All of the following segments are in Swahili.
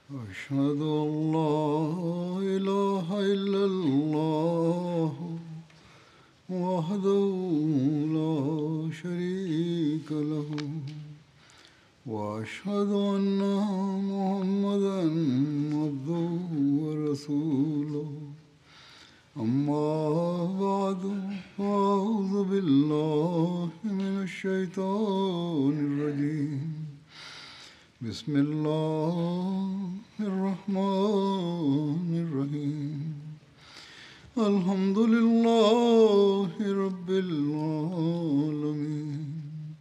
أشهد أن لا إله إلا الله وحده لا شريك له وأشهد أن محمدا عبده ورسوله أما بعد فأعوذ بالله من الشيطان الرجيم بسم الله الرحمن الرحيم الحمد لله رب العالمين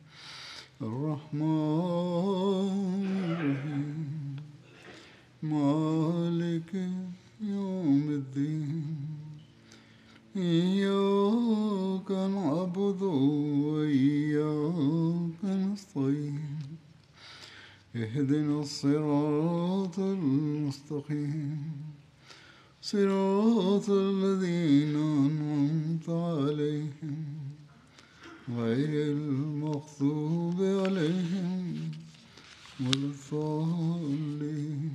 الرحمن الرحيم مالك يوم الدين إياك نعبد وإياك نستعين اهدنا الصراط المستقيم صراط الذين أنعمت عليهم غير المغضوب عليهم ولا الضالين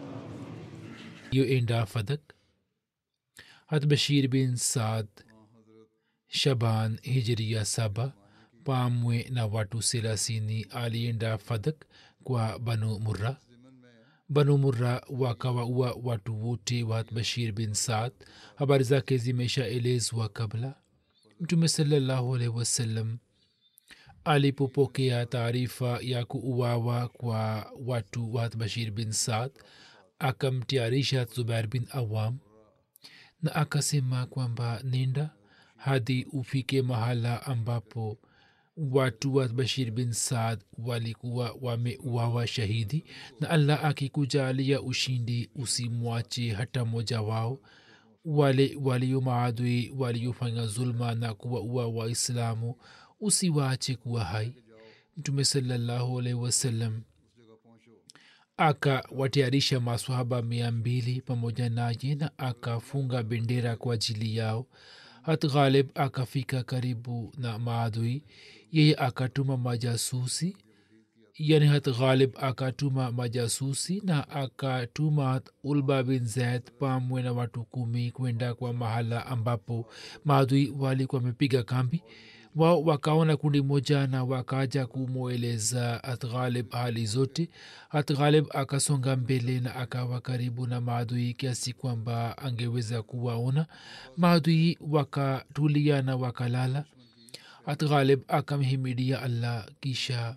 yoenda fadak hat bashir bin saad shaban hijiria saba pamwe na watu selasini alienda fadak kwa banu murra banu murra wakawaua watu wote wa bashir bin saad habari zake zimeshaelezwa kabla mtume salallahu alaihi wasallam alipopokea taarifa ya kuuawa kwa watu wa bashir bin saad akamtayarisha zubair bin awam na akasema kwamba nenda hadi ufike mahala ambapo watu wa bashir bin saad walikuwa wameuawa shahidi na allah akikujalia ushindi usimwache hata mmoja wao wale walio maadui waliofanya zulma na kuwaua waislamu usiwaache kuwa hai mtume salallahu alaihi wasallam akawatayarisha maswahaba mia mbili pamoja naye na akafunga bendera kwa ajili yao hat ghalib akafika karibu na maadui yeye akatuma majasusi yani hat ghalib akatuma majasusi na akatuma ulba bin zaid pamwe na watu kumi kwenda kwa mahala ambapo maadui walikuwa wamepiga kambi wao wakaona kundi moja na wakaja kumweleza atghalib hali zote atghalib akasonga mbele na akawa karibu na maadui kiasi kwamba angeweza kuwaona maadui wakatulia na wakalala atghalib akamhimidia allah kisha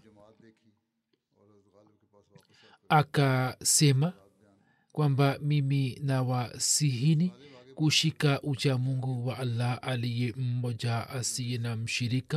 akasema kwamba mimi nawasihini kushika ucha mungu wa allah aliye mmoja asiye na mshirika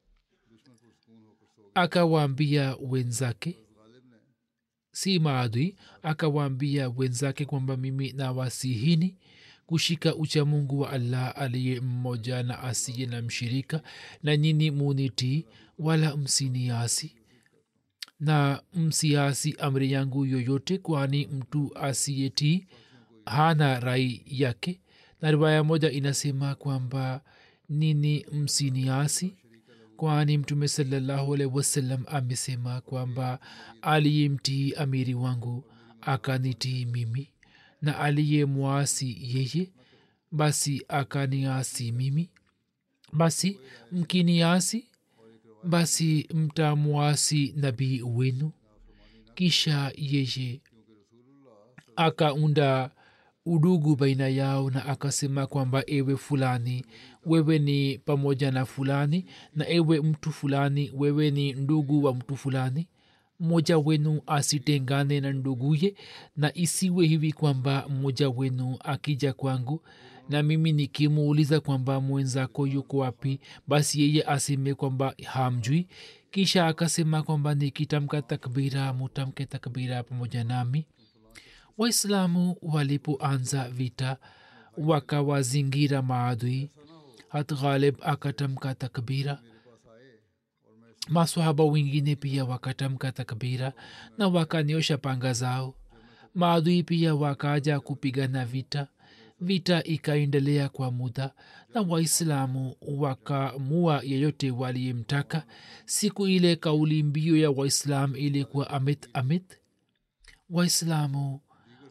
akawaambia wenzake si maadui akawaambia wenzake kwamba mimi nawasihini kushika ucha mungu wa allah aliye mmoja na asiye na mshirika na nyini munitii wala msiniasi na msiasi amri yangu yoyote kwani mtu asiyetii hana rai yake na riwaya moja inasema kwamba nini msiniasi kwani mtume salallahu alaihi wasallam amesema kwamba aliyemtii amiri wangu akanitii mimi na aliyemwasi yeye basi akaniasi mimi basi mkiniasi basi mtamwasi nabii wenu kisha yeye akaunda udugu baina yao na akasema kwamba ewe fulani wewe ni pamoja na fulani na ewe mtu fulani wewe ni ndugu wa mtu fulani mmoja wenu asitengane na nduguye na isiwe hivi kwamba mmoja wenu akija kwangu na mimi nikimuuliza kwamba mwenzako yuko wapi basi yeye aseme kwamba hamjui kisha akasema kwamba nikitamka takbira mutamke takbira pamoja nami waislamu walipoanza vita wakawazingira maadui hat ghalib akatamka takbira maswahaba wengine pia wakatamka takbira na wakanyosha panga zao maadui pia wakaja kupigana vita vita ikaendelea kwa muda na waislamu wakamua yeyote waliyemtaka siku ile kauli mbio ya waislam ilikuwa amit amit waislamu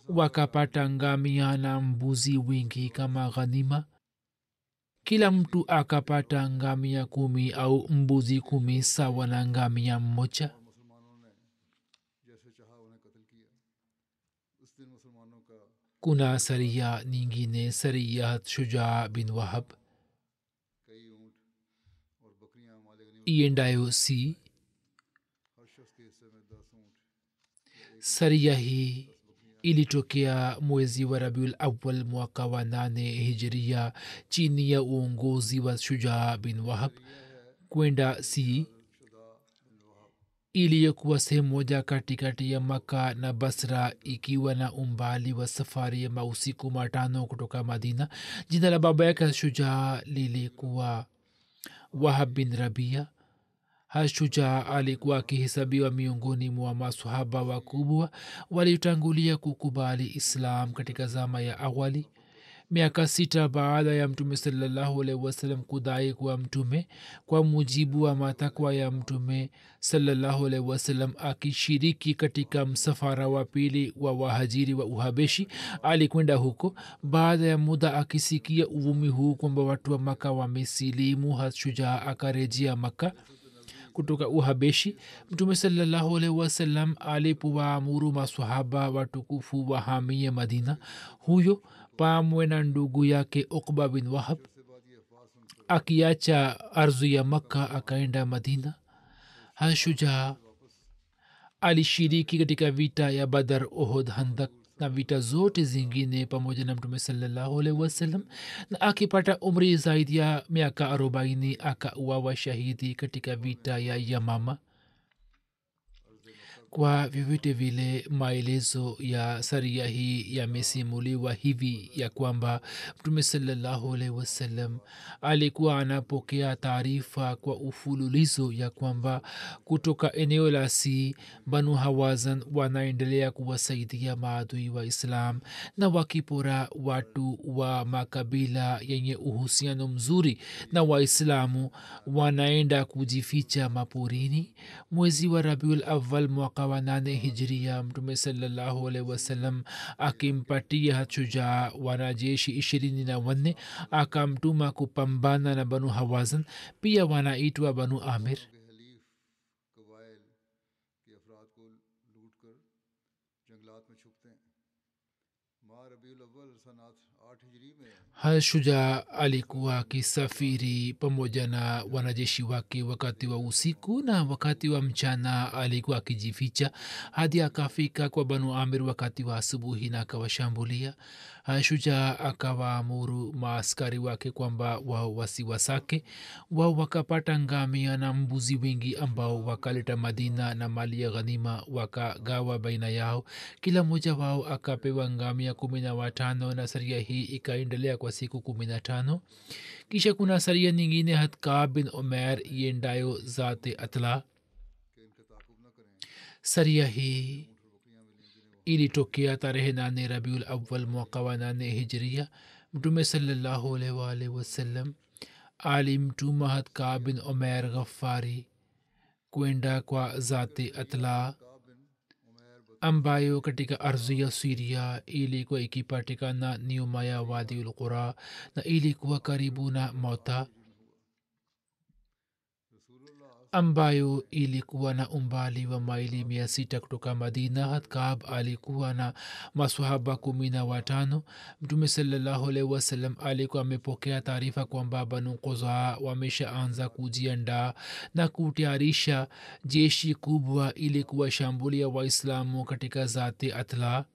wakapata ngamia na mbuzi wingi kama ghanima kila mtu akapata ngamia kumi au mbuzi kumi sawa na ngamia mmoja मुसलमानों ने जैसे चाहा उन्हें कत्ल किया उस दिन मुसलमानों का kuna saria nyingine sariyat shujaa bin wahab कई ऊँट और बकरियां मालिक गनीमत iendayo si हर शख्स के हिस्से में दस ऊँट saria hii ilitokea mwezi wa rabiul awal mwaka wa nane hijiria chini ya uongozi wa shujaa bin wahab kwenda si iliyokuwa sehemu moja katikati ya maka na basra ikiwa na umbali wa safari ya mausiku matano kutoka madina jina la baba yake shujaa lilikuwa wahab bin rabia hashujaa alikuwa akihesabiwa miongoni mwa masahaba wakubwa waliotangulia kukubali islam katika zama ya awali miaka sita baada ya mtume salallahu alaihi wasallam kudai kuwa mtume kwa mujibu wa matakwa ya mtume salallahu alaihi wasallam akishiriki katika msafara wa pili wa wahajiri wa uhabeshi alikwenda huko baada ya muda akisikia uvumi huu kwamba watu wa maka wamesilimu hashujaa akarejea maka kutoka uhabeshi mtume salallahu alaihi wasallam alipowaamuru masahaba watukufu wahamie madina huyo pamwe na ndugu yake ukba bin wahab akiacha ardhi ya makka akaenda madina hashujaa alishiriki katika vita ya badar ohod handak na vita zote zingine pamoja na mtume salallahu alaihi wasallam na akipata umri zaidi ya miaka arobaini akauawa shahidi katika vita ya yamama kwa vyovyote vile maelezo ya saria hii yamesimuliwa hivi ya kwamba mtume salallahu alaihi wasallam alikuwa anapokea taarifa kwa ufululizo ya kwamba kutoka eneo la si banu hawazan wanaendelea kuwasaidia maadui wa islam na wakipora watu wa makabila yenye uhusiano mzuri na waislamu wanaenda kujificha maporini mwezi wa rabiul awal mwaka wa nane hijiria mtume salallahu alaihi wasallam akimpatia shujaa wanajeshi ishirini na wanne akamtuma kupambana na banu hawazan pia wanaitwa banu amir के हलीफ कबाइल के अफराद को लूट कर जंगलात में छुपते हैं माह रबीउल अव्वल सनात आठ हिजरी में hashujaa alikuwa akisafiri pamoja na wanajeshi wake wakati wa usiku na wakati wa mchana alikuwa akijificha hadi akafika kwa banu amir wakati wa asubuhi na akawashambulia shujaa akawaamuru maaskari wake kwamba wao wasiwasake wao wakapata ngamia na mbuzi wengi ambao wakaleta madina na mali ya ghanima wakagawa baina yao kila mmoja wao akapewa ngamia kumi na watano na saria hii ikaendelea kwa siku kumi na tano kisha kuna saria nyingine hatkab bin umer iendayo zate atla कि इनका ताकुब न करें saria hii ilitokea tarehe nane rabiul awal mwaka wa nane hijria mtume salallahu alaihi waalihi wasallam alimtuma hatka bin omer ghafari kwenda kwa zati atla ambayo katika ardhi ya siria ilikuwa ikipatikana nyuma ya wadiul qura na ilikuwa karibu na mota ambayo ilikuwa na umbali wa maili mia sita kutoka madina hatkab alikuwa na masahaba kumi na watano mtume salallahu alaihi wasallam alikuwa amepokea taarifa kwamba banu kozaa wameshaanza kujiandaa na kutayarisha jeshi kubwa ili kuwashambulia waislamu katika zati atla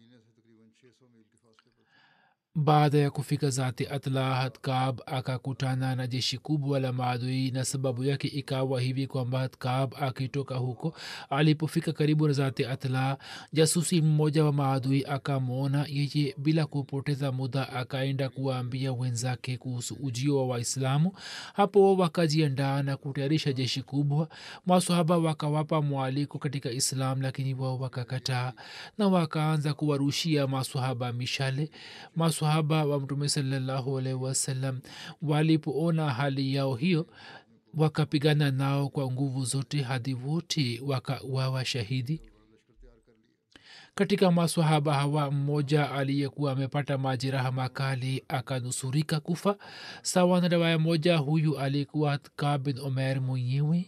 baada ya kufika zati atla hatkab akakutana na jeshi kubwa la maadui na sababu yake ikawa hivi kwamba hatkab akitoka huko alipofika karibu na zati atla jasusi mmoja wa maadui akamwona yeye bila kupoteza muda akaenda kuwaambia wenzake kuhusu ujio wa waislamu hapo wakajiandaa na kutayarisha jeshi kubwa masahaba wakawapa mwaliko katika islam lakini wao wakakataa na wakaanza kuwarushia masahaba mishale masahaba wa mtume salallahu alaihi wasallam walipoona hali yao hiyo wakapigana nao kwa nguvu zote hadi wote wakauawa shahidi katika maswahaba hawa mmoja aliyekuwa amepata majeraha makali akanusurika kufa sawa na riwaya moja huyu alikuwa ka bin omer mwenyewe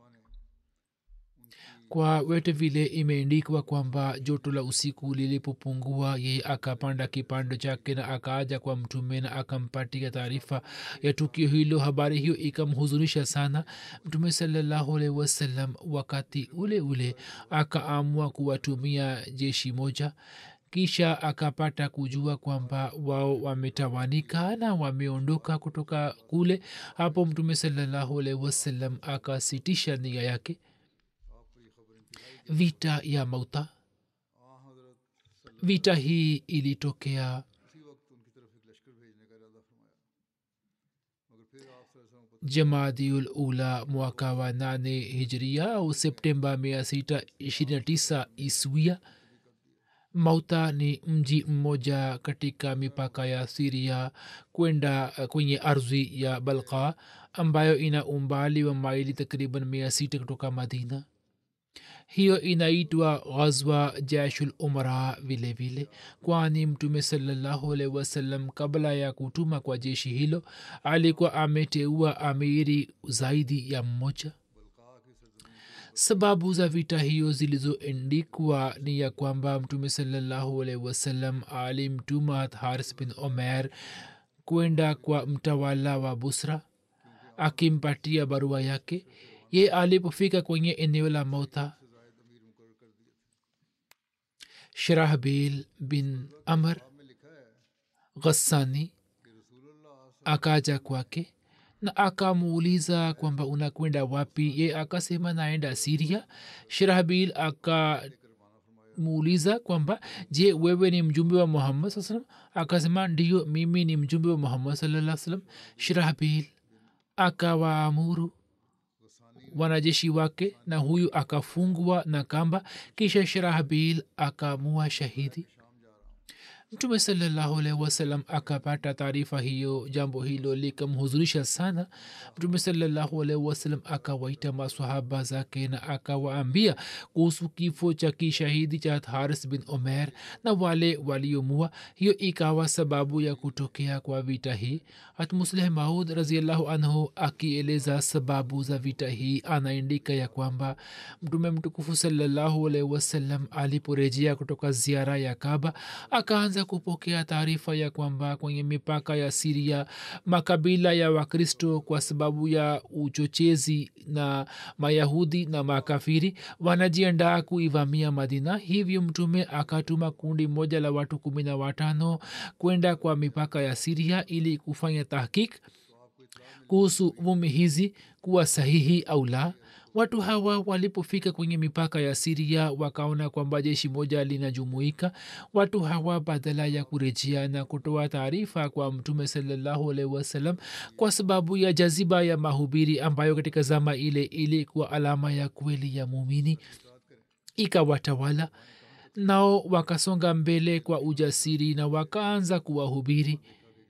kwa wete vile imeendikwa kwamba joto la usiku lilipopungua yeye akapanda kipando chake na akaaja kwa mtume na akampatia taarifa ya tukio hilo habari hiyo ikamhuzunisha sana mtume salllahualhi wasallam wakati ule ule akaamua kuwatumia jeshi moja kisha akapata kujua kwamba wao wametawanika na wameondoka kutoka kule hapo mtume salllahualhi wasallam akasitisha nia yake vita ya mauta vita hii ilitokea jamaadiul ula mwaka wa nane hijria au septemba mia sita ishirini na tisa iswia mauta ni mji mmoja katika mipaka ya siria kwenda kwenye ardhi ya balka ambayo ina umbali wa maili takriban mia sita kutoka madina hiyo inaitwa ghazwa jashul umra vile vile kwani mtume salllahualhi wasallam kabla ya kutuma kwa jeshi hilo alikuwa ameteua amiri zaidi ya mmoja sababu za vita hiyo zilizoendikwa ni ya kwamba mtume salllahualhi wasallam alimtuma haris bin omer kwenda kwa mtawala wa busra akimpatia barua yake ye alipofika kwenye eneo la mauta shirahbil bin amr ghassani akaja kwake na akamuuliza kwamba unakwenda wapi ye akasema naenda siria shirahbil akamuuliza kwamba je wewe ni mjumbe wa muhammad saa salam akasema ndiyo mimi ni mjumbe wa muhammad salaa salam shirahbil akawaamuru wanajeshi wake na huyu akafungwa na kamba kisha shirahbil akamua shahidi mtume salllahualhi wasalam akapata taarifa hiyo jambo hilo likamhuzurisha sana mtume salllahualhi wasalam akawaita masahaba zake na akawaambia kuhusu kifo cha kishahidi cha haris bin omer na wale waliomua hiyo ikawa sababu ya kutokea kwa vita hii hatmusleh maud raziallahu anhu akieleza sababu za vita hii anaandika ya kwamba mtume mtukufu salllahualhi wasalam aliporejea kutoka ziara ya kaba akaanza kupokea taarifa ya kwamba kwenye mipaka ya siria makabila ya wakristo kwa sababu ya uchochezi na mayahudi na makafiri wanajiandaa kuivamia madina hivyo mtume akatuma kundi moja la watu kumi na watano kwenda kwa mipaka ya siria ili kufanya tahkik kuhusu vumi hizi kuwa sahihi au la watu hawa walipofika kwenye mipaka ya siria wakaona kwamba jeshi moja linajumuika watu hawa badala ya kurejea na kutoa taarifa kwa mtume salllahualhi wasalam kwa sababu ya jaziba ya mahubiri ambayo katika zama ile ilikuwa alama ya kweli ya muumini ikawatawala nao wakasonga mbele kwa ujasiri na wakaanza kuwahubiri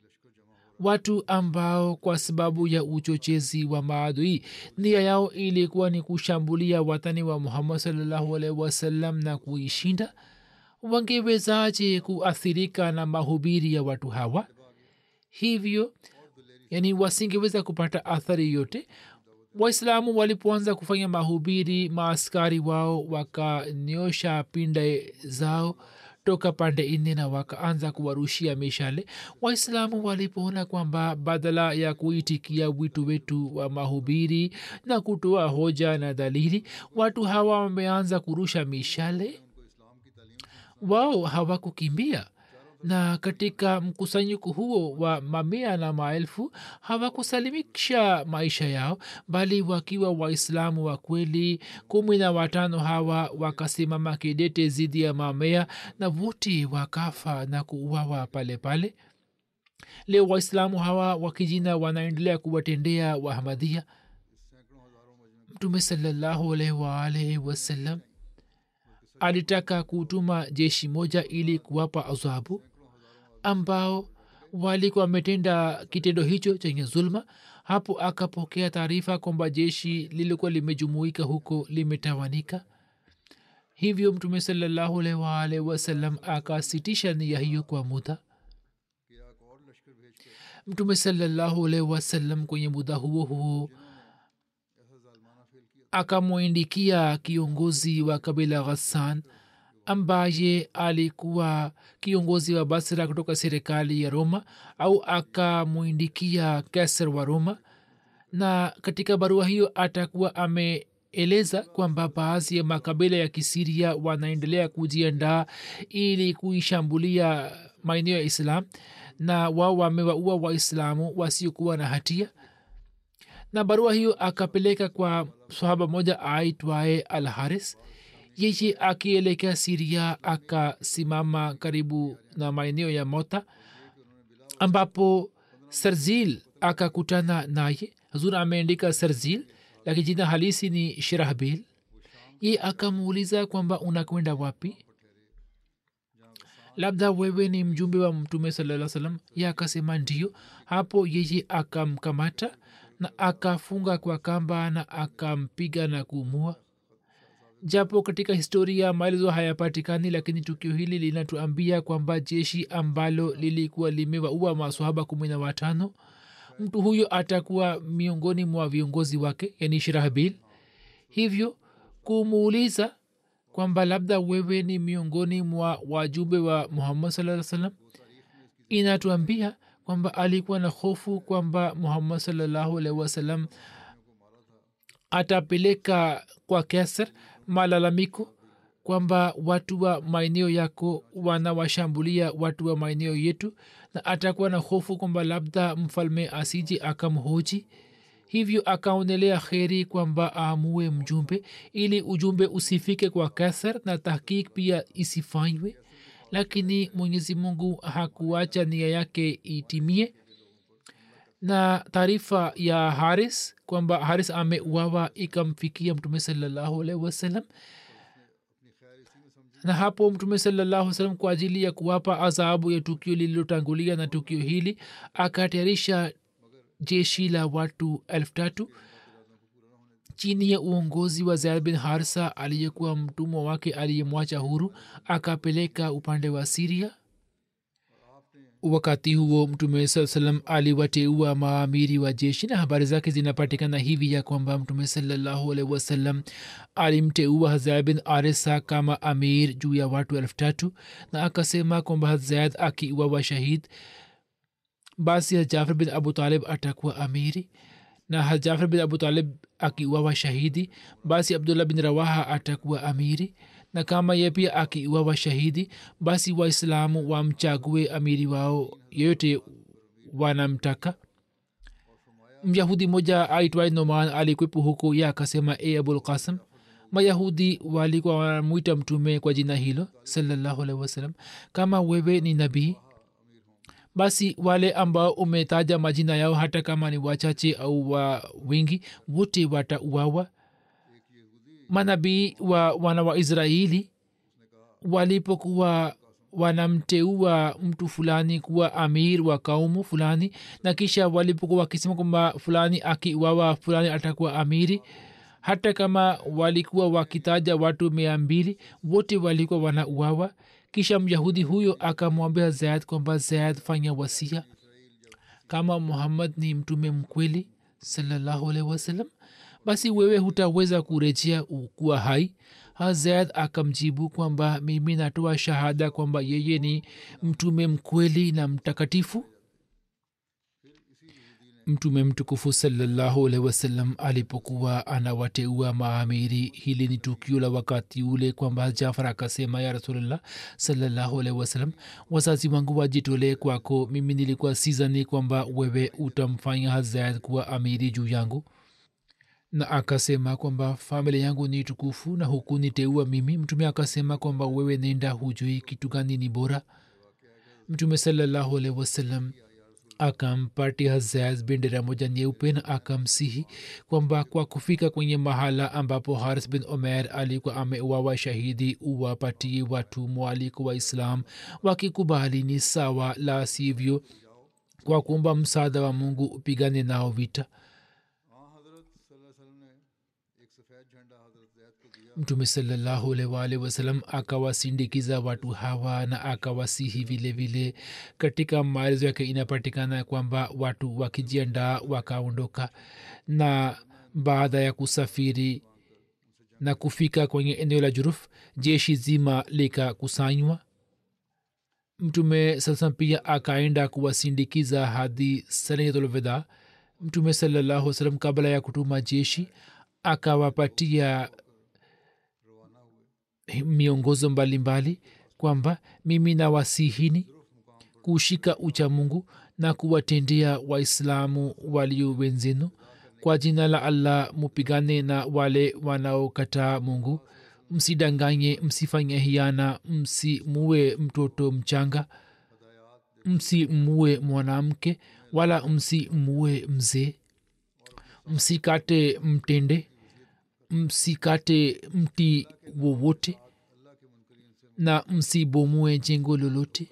watu ambao kwa sababu ya uchochezi wa maadui nia yao ilikuwa ni kushambulia watani wa muhammad salllahualhi wasallam na kuishinda wangewezaje kuathirika na mahubiri ya watu hawa hivyo yani wasingeweza kupata athari yote waislamu walipoanza kufanya mahubiri maaskari wao wakanyosha pinda zao toka pande nne na wakaanza kuwarushia mishale waislamu walipoona kwamba badala ya kuitikia wito wetu wa mahubiri na kutoa hoja na dalili watu hawa wameanza kurusha mishale wao hawakukimbia na katika mkusanyiko huo wa mamia na maelfu hawakusalimisha maisha yao bali wakiwa waislamu wa kweli kumi na watano hawa wakasimama kidete zidi ya mamea na wote wakafa na kuuawa pale pale leo waislamu hawa wakijina wanaendelea kuwatendea wahamadia mtume salallahu alaihi waalaihi wasallam alitaka kutuma jeshi moja ili kuwapa adhabu ambao walikuwa wametenda kitendo hicho chenye zulma hapo akapokea taarifa kwamba jeshi lilikuwa limejumuika huko limetawanika hivyo mtume salallahu alaihi waalihi wasallam akasitisha nia hiyo kwa muda कि एक और लश्कर भेज कर mtume salallahu alaihi wasallam kwenye muda huo huo ऐसा जालमाना fail किया akamwindikia kiongozi wa kabila ghassan ambaye alikuwa kiongozi wa basra kutoka serikali ya roma au akamwindikia keser wa roma na katika barua hiyo atakuwa ameeleza kwamba baadhi ya makabila ya kisiria wanaendelea kujiandaa ili kuishambulia maeneo ya islam na wao wamewaua waislamu wasiokuwa na hatia na barua hiyo akapeleka kwa sahaba moja aitwaye al haris yeye akielekea siria akasimama karibu na maeneo ya mota ambapo sarzil akakutana naye hazur ameandika sarzil lakini jina halisi ni shirahbil ye akamuuliza kwamba unakwenda wapi labda wewe ni mjumbe wa mtume salaa salam ye akasema ndio hapo yeye akamkamata na akafunga kwa kamba na akampiga na kuumua japo katika historia maelezo hayapatikani lakini tukio hili linatuambia kwamba jeshi ambalo lilikuwa limewaua maswahaba kumi na watano mtu huyo atakuwa miongoni mwa viongozi wake yani shirahbil hivyo kumuuliza kwamba labda wewe ni miongoni mwa wajumbe wa muhammad saa salam inatuambia kwamba alikuwa na hofu kwamba muhammad salallahu alaihi wasallam atapeleka kwa keser malalamiko kwamba watu wa maeneo yako wanawashambulia watu wa maeneo yetu na atakuwa na hofu kwamba labda mfalme asiji akamhoji hivyo akaonelea kheri kwamba aamue mjumbe ili ujumbe usifike kwa kasar na tahkik pia isifanywe lakini mwenyezi mungu hakuacha nia yake itimie na taarifa ya haris kwamba haris ameuawa ikamfikia mtume salallahu alaihi wasallam na hapo mtume salallahu salam kwa ajili ya kuwapa adhabu ya tukio lililotangulia na tukio hili akatayarisha jeshi la watu elfu tatu chini ya uongozi wa zaid bin harsa aliyekuwa mtumwa wake aliyemwacha huru akapeleka upande wa siria wakati huo mtume saa salam aliwateua maamiri wa jeshi na habari zake zinapatikana hivi ya kwamba mtume salallahu alaihi wasallam alimteua hazaya bin arisa kama amir juu ya watu elfu tatu na akasema kwamba hazayad akiuawa shahid basi hajafar bin abu talib atakuwa amiri na hajafar bin abu talib akiuawa shahidi basi abdullah bin rawaha atakuwa amiri na kama ye pia akiuawa shahidi basi waislamu wamchague amiri wao yoyote wanamtaka myahudi moja aitwaye noman alikwepo huko ye akasema e abulkasim mayahudi walikuwa wanamwita mtume kwa jina hilo salallahu alaihi wasallam kama wewe ni nabii basi wale ambao umetaja majina yao hata kama ni wachache au wa wingi wote watauawa manabii wa wana wa israeli walipokuwa wanamteua mtu fulani kuwa amir wa kaumu fulani na kisha walipokuwa wakisema kwamba fulani akiuawa fulani atakuwa amiri hata kama walikuwa wakitaja watu mia mbili wote walikuwa wanauawa kisha myahudi huyo akamwambia zaid kwamba zaid fanya wasia kama muhammad ni mtume mkweli salallahu alaihi wasallam basi wewe hutaweza kurejea kuwa hai hazad akamjibu kwamba mimi natoa shahada kwamba yeye ni mtume mkweli na mtakatifu mtume mtukufu salallahu alaihi wasallam alipokuwa anawateua maamiri hili ni tukio la wakati ule kwamba jafar akasema ya rasulllah salallahu alaihi wasallam wazazi wangu wajitolee kwako mimi nilikuwa sizani kwamba wewe utamfanya hazad kuwa amiri juu yangu na akasema kwamba familia yangu ni tukufu na huku niteua mimi mtume akasema kwamba wewe nenda hujui kitu gani ni bora mtume salallahu alaihi wasallam akampatia hazaz bendera moja nyeupe na akamsihi kwamba kwa kufika kwenye mahala ambapo haris bin omer alikuwa ameuawa shahidi uwapatie watu mwaliko wa islam wakikubali ni sawa la sivyo kwa kuomba msaada wa mungu upigane nao vita mtume salallahu alwalhi wasalam akawasindikiza watu hawa na akawasihi vile vile katika maelezo yake inapatikana kwamba watu wakijiandaa wakaondoka na baada ya kusafiri na kufika kwenye eneo la juruf jeshi zima likakusanywa mtume sasa pia akaenda kuwasindikiza hadi saniyatulvida mtume salallahu salam kabla ya kutuma jeshi akawapatia miongozo mbalimbali kwamba mimi nawasihini kushika ucha mungu na kuwatendea waislamu walio wenzenu kwa jina la allah mupigane na wale wanaokataa mungu msidanganye msifanye hiana msimuwe mtoto mchanga msimuwe mwanamke wala msimuwe mzee msikate mtende msikate mti wowote na msibomue jengo lolote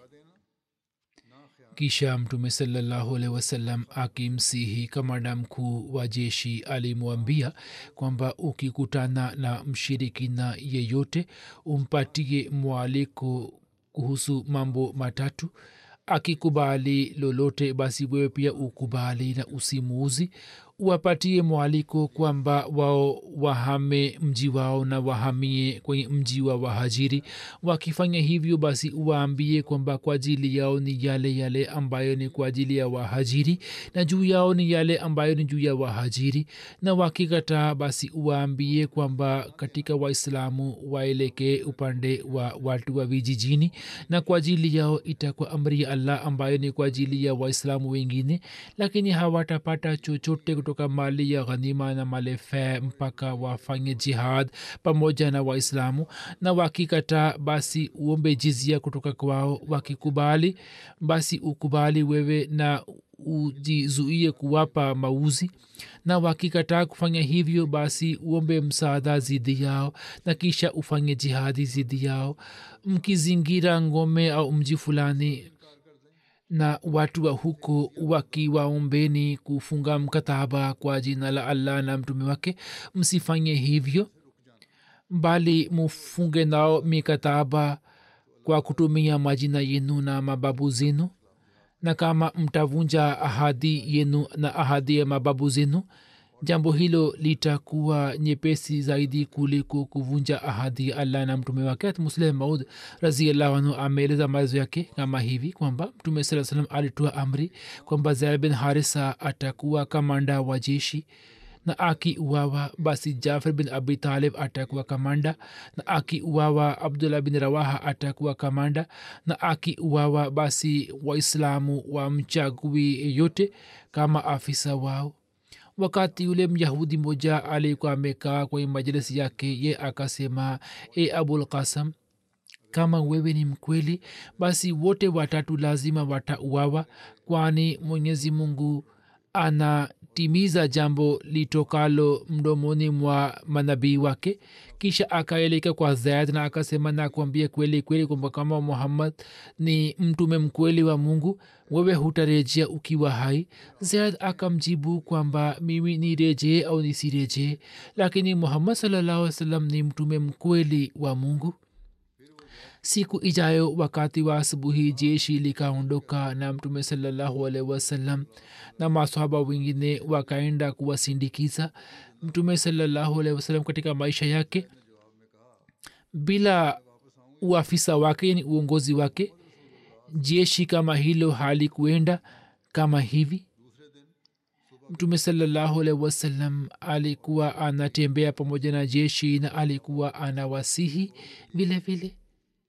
kisha mtume salallahu alehi wasallam akimsihi kamanda mkuu wa jeshi alimwambia kwamba ukikutana na mshirikina yeyote umpatie mwaliko kuhusu mambo matatu akikubali lolote basi wewe pia ukubali na usimuuzi wapatie mwaliko kwamba wao wahame mji wao na wahamie kwenye mji wa wahajiri wakifanya hivyo basi uwaambie kwamba kwa ajili yao ni yale yale ambayo ni kwa ajili ya wahajiri na juu yao ni yale ambayo ni juu ya wahajiri na wakikataa basi uwaambie kwamba katika waislamu waelekee upande wa watu wa vijijini na kwa ajili yao itakuwa amri ya allah ambayo ni kwa ajili ya waislamu wengine lakini hawatapata chochote kutoka mali ya ghanima na mali fe mpaka wafanye jihad pamoja na waislamu na wakikataa basi uombe jizia kutoka kwao wakikubali basi ukubali wewe na ujizuie kuwapa mauzi na wakikataa kufanya hivyo basi uombe msaada zidi yao na kisha ufanye jihadi zidi yao mkizingira ngome au mji fulani na watu wa huko wakiwaombeni kufunga mkataba kwa jina la allah na mtume wake msifanye hivyo bali mufunge nao mikataba kwa kutumia majina yenu na mababu zenu na kama mtavunja ahadi yenu na ahadi ya mababu zenu jambo hilo litakuwa nyepesi zaidi kuliko kuvunja ahadi ya allah na mtume wake musleh maud raziallahu anhu ameeleza maelezo yake kama hivi kwamba mtume saa salam alitoa amri kwamba zaid bin harisa atakuwa kamanda wa jeshi na akiuawa basi jafar bin abi talib atakuwa kamanda na akiuawa abdullah bin rawaha atakuwa kamanda na akiuawa basi waislamu wamchagui yeyote kama afisa wao wakati yule myahudi moja alikuwa amekaa kwenye majlisi yake ye akasema e abul kasam kama wewe ni mkweli basi wote watatu lazima watauawa kwani mwenyezi mungu anatimiza jambo litokalo mdomoni mwa manabii wake kisha akaeleka kwa zaid na akasema nakwambia kweli kweli kwamba kama muhammad ni mtume mkweli wa mungu wewe hutarejea ukiwa hai zaid akamjibu kwamba mimi nirejee au nisirejee lakini muhammad sallallahu salam ni mtume mkweli wa mungu siku ijayo wakati wa asubuhi jeshi likaondoka na mtume salallahu alaihi wasallam na masahaba wengine wakaenda kuwasindikiza mtume salallahu alaihi wasallam katika maisha yake bila uafisa wake yani uongozi wake jeshi kama hilo halikuenda kama hivi mtume salallahu alaihi wasallam alikuwa anatembea pamoja na jeshi na alikuwa anawasihi vile vile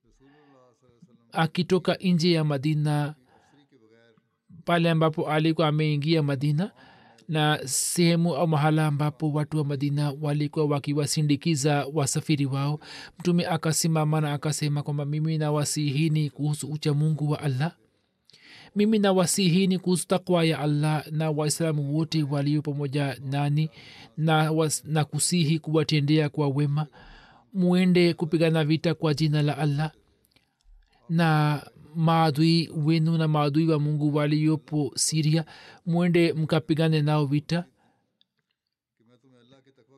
akitoka nje ya madina pale ambapo alikuwa ameingia madina na sehemu au mahala ambapo watu wa madina walikuwa wakiwasindikiza wasafiri wao mtume akasimama na akasema kwamba mimi nawasihini kuhusu uchamungu wa allah mimi nawasihini kuhusu takwa ya allah na waislamu wote walio pamoja nani na, was, na kusihi kuwatendea kwa wema muende kupigana vita kwa jina la allah na maadui wenu na maadui wa mungu waliopo siria mwende mkapigane nao vita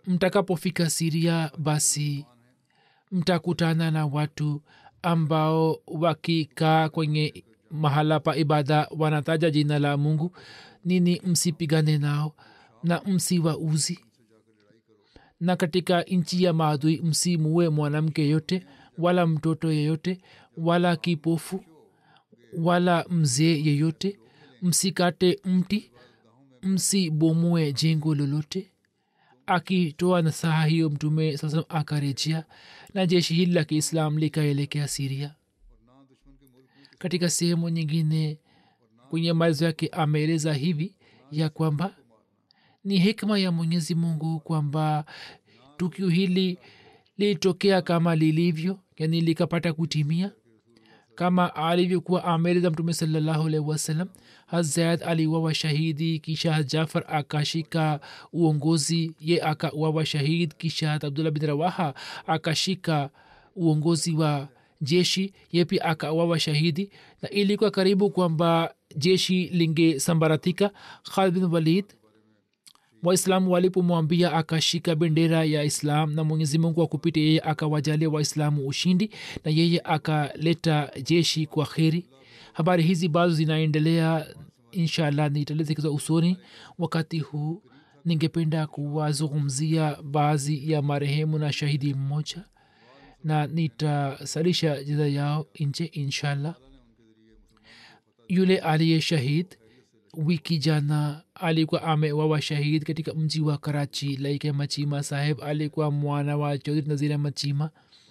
mtakapofika siria basi mtakutana na watu ambao wakikaa kwenye mahala pa ibada wanataja jina la mungu nini msipigane nao na msiwauzi na katika nchi ya maadui msimuue mwanamke yote wala mtoto yeyote wala kipofu wala mzee yeyote msikate mti msibomue jengo lolote akitoa nasaha hiyo mtume sasa akarejea na jeshi hili la kiislam likaelekea siria katika sehemu nyingine kwenye maelezo yake ameeleza hivi ya kwamba ni hikma ya mwenyezi mungu kwamba tukio hili lilitokea kama lilivyo yani likapata kutimia kama alivyokuwa ameeleza mtume salallahu alaihi wasallam hazad aliwawa shahidi kisha jafar akashika uongozi ye akawawa shahid kisha abdullah bin rawaha akashika uongozi wa jeshi ye pia akawawa shahidi na ilikuwa karibu kwamba jeshi lingesambaratika khalid bin walid waislamu walipomwambia akashika bendera ya islam na mwenyezi mungu akupita yeye akawajalia waislamu ushindi na yeye akaleta jeshi kwa kheri habari hizi bado zinaendelea inshallah nitalezekeza usoni wakati huu ningependa kuwazungumzia baadhi ya marehemu na shahidi mmoja na nitasalisha jiza yao nje inshallah yule aliye shahid wiki jana alikuwa amewawa shahid katika mji wa karachi laike machima saheb alikuwa mwana wa chaudhri nazira machima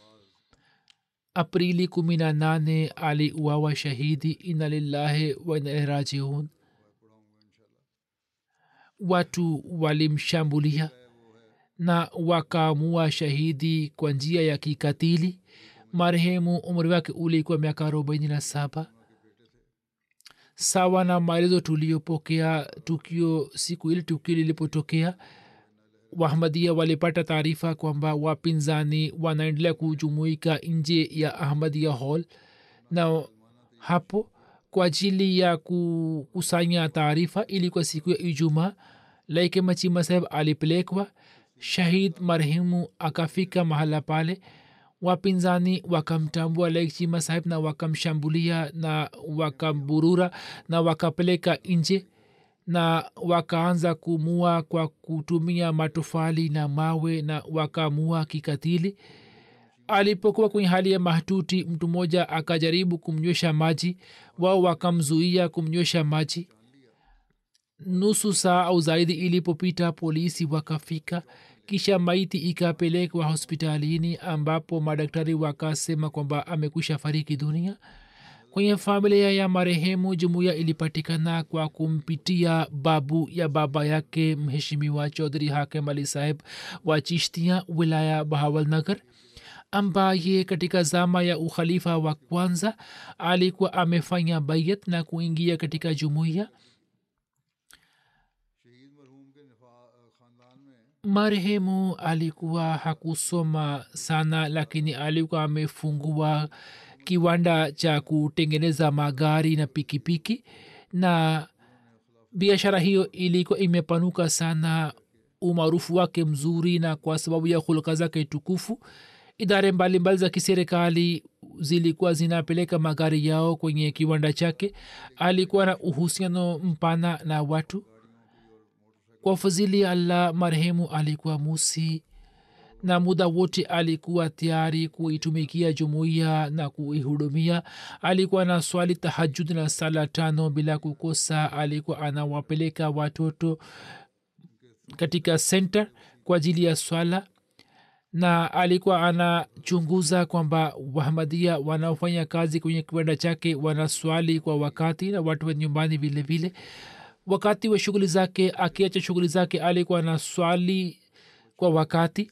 aprili kumi na nane aliuawa shahidi ina lillahi wa ina rajiun watu walimshambulia na wakaamua shahidi kwa njia ya kikatili marehemu umri wake ulikuwa miaka arobaini na saba sawa na maelezo tuliyopokea tukio siku ile tukio lilipotokea wahmadia walipata taarifa kwamba wapinzani wanaendelea kujumuika nje ya ahmadia hall na hapo kwa ajili ya kukusanya taarifa ilikuwa siku ya ijumaa laike machima saheb alipelekwa shahid marehemu akafika mahala pale wapinzani wakamtambua laikchima sahib na wakamshambulia na wakamburura na wakapeleka nje na wakaanza kumua kwa kutumia matofali na mawe na wakamua kikatili alipokuwa kwenye hali ya mahtuti mtu mmoja akajaribu kumnywesha maji wao wakamzuia kumnywesha maji nusu saa au zaidi ilipopita polisi wakafika kisha maiti ikapelekwa hospitalini ambapo madaktari wakasema kwamba amekwisha fariki dunia kwenye familia ya marehemu jumuiya ilipatikana kwa kumpitia babu ya baba yake mheshimiwa chaudhri hakem ali saheb wa chishtia wilaya bahawalnagar ambaye katika zama ya ukhalifa wa kwanza alikuwa amefanya bayat na kuingia katika jumuiya marehemu alikuwa hakusoma sana lakini alikuwa amefungua kiwanda cha kutengeneza magari na pikipiki piki, na biashara hiyo ilikuwa imepanuka sana umaarufu wake mzuri na kwa sababu ya hulka zake tukufu idare mbalimbali za kiserikali zilikuwa zinapeleka magari yao kwenye kiwanda chake alikuwa na uhusiano mpana na watu kwa fadhili ya allah marehemu alikuwa musi na muda wote alikuwa tayari kuitumikia jumuiya na kuihudumia alikuwa na swali tahajud na sala tano bila kukosa alikuwa anawapeleka watoto katika center kwa ajili ya swala na alikuwa anachunguza kwamba wahamadia wanaofanya kazi kwenye kiwanda chake wanaswali kwa wakati na watu wa nyumbani vile vile wakati wa shughuli zake akiacha shughuli zake alikuwa na swali kwa wakati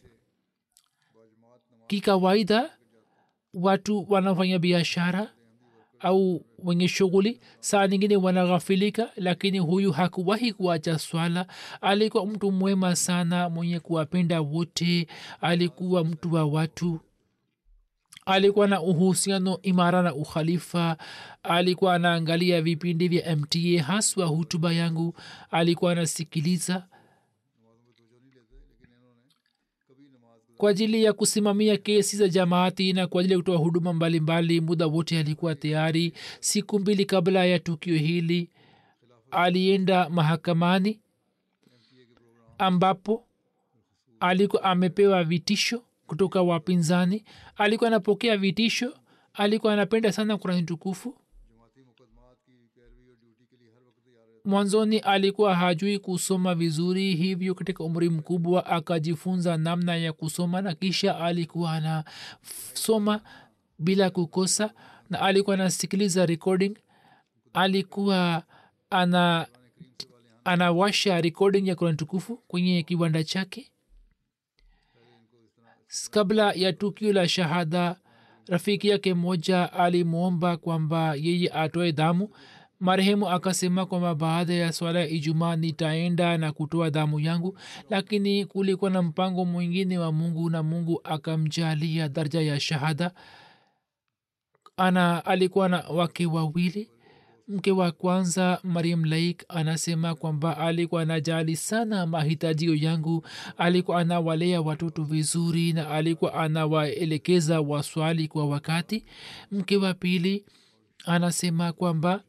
kikawaida watu wanafanya biashara au wenye shughuli saa nyingine wanaghafilika lakini huyu hakuwahi kuacha swala alikuwa mtu mwema sana mwenye kuwapenda wote alikuwa mtu wa watu alikuwa na uhusiano imara na ukhalifa alikuwa anaangalia vipindi vya mta haswa hutuba yangu alikuwa anasikiliza kwa ajili ya kusimamia kesi za jamaati na kwa ajili ya kutoa huduma mbalimbali muda wote alikuwa tayari siku mbili kabla ya tukio hili alienda mahakamani ambapo alikuwa amepewa vitisho kutoka wapinzani alikuwa anapokea vitisho alikuwa anapenda sana kurani tukufu mwanzoni alikuwa hajui kusoma vizuri hivyo katika umri mkubwa akajifunza namna ya kusoma na kisha alikuwa anasoma bila kukosa na alikuwa anasikiliza recording alikuwa ana anawasha recording ya kurani tukufu kwenye kiwanda chake kabla ya tukio la shahada rafiki yake mmoja alimwomba kwamba yeye atoe damu marehemu akasema kwamba baada ya swala ya ijumaa nitaenda na kutoa damu yangu lakini kulikuwa na mpango mwingine wa mungu na mungu akamjalia daraja ya shahada ana alikuwa na wake wawili mke wa kwanza mariam laik anasema kwamba alikuwa anajali sana mahitajio yangu alikuwa anawalea watoto vizuri na alikuwa anawaelekeza waswali kwa wakati mke wa pili anasema kwamba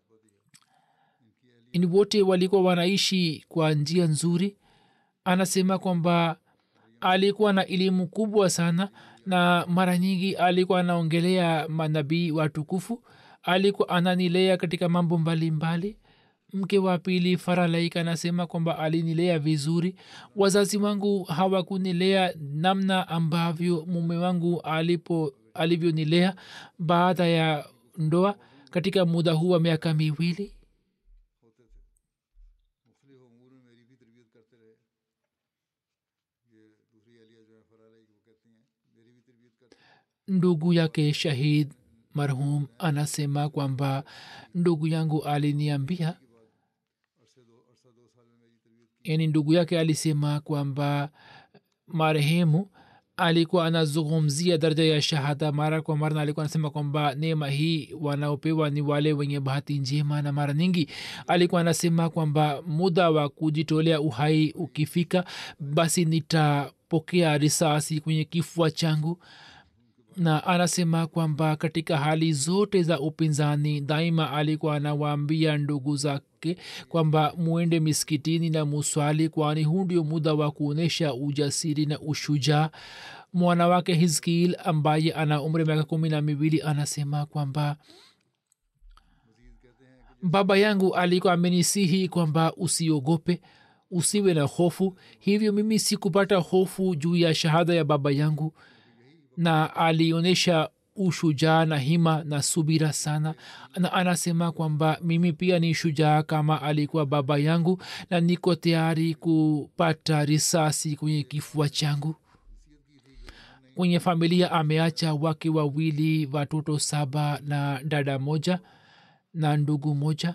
ni wote walikuwa wanaishi kwa njia nzuri anasema kwamba alikuwa na elimu kubwa sana na mara nyingi alikuwa anaongelea manabii watukufu alikuwa ananilea katika mambo mbalimbali mke wa pili faralaik anasema kwamba alinilea vizuri wazazi wangu hawakunilea namna ambavyo mume wangu alipo alivyonilea baada ya ndoa katika muda huu wa miaka miwili मुख्तलिफ अमूर में मेरी भी तरबियत करते रहे ये दूसरी अलिया जो है फरारी वो कहती हैं मेरी भी तरबियत करते ndugu yake shahid marhum anasema kwamba ndugu yangu aliniambia अरसे दो अरसा दो साल में मेरी तरबियत yani ndugu yake alisema kwamba marehemu alikuwa anazungumzia daraja ya shahada mara kwa mara na alikuwa anasema kwamba neema hii wanaopewa ni wale wenye bahati njema na mara nyingi alikuwa anasema kwamba muda wa kujitolea uhai ukifika basi nitapokea risasi kwenye kifua changu na anasema kwamba katika hali zote za upinzani daima alikuwa anawaambia ndugu zake kwamba muende miskitini na muswali kwani huu ndio muda wa kuonyesha ujasiri na ushujaa mwana wake hizkil ambaye ana umri miaka kumi na miwili anasema kwamba baba yangu alikuwa amenisihi kwamba usiogope usiwe na hofu hivyo mimi sikupata hofu juu ya shahada ya baba yangu na alionyesha ushujaa na hima na subira sana na anasema kwamba mimi pia ni shujaa kama alikuwa baba yangu na niko tayari kupata risasi kwenye kifua changu kwenye familia ameacha wake wawili watoto saba na dada moja na ndugu moja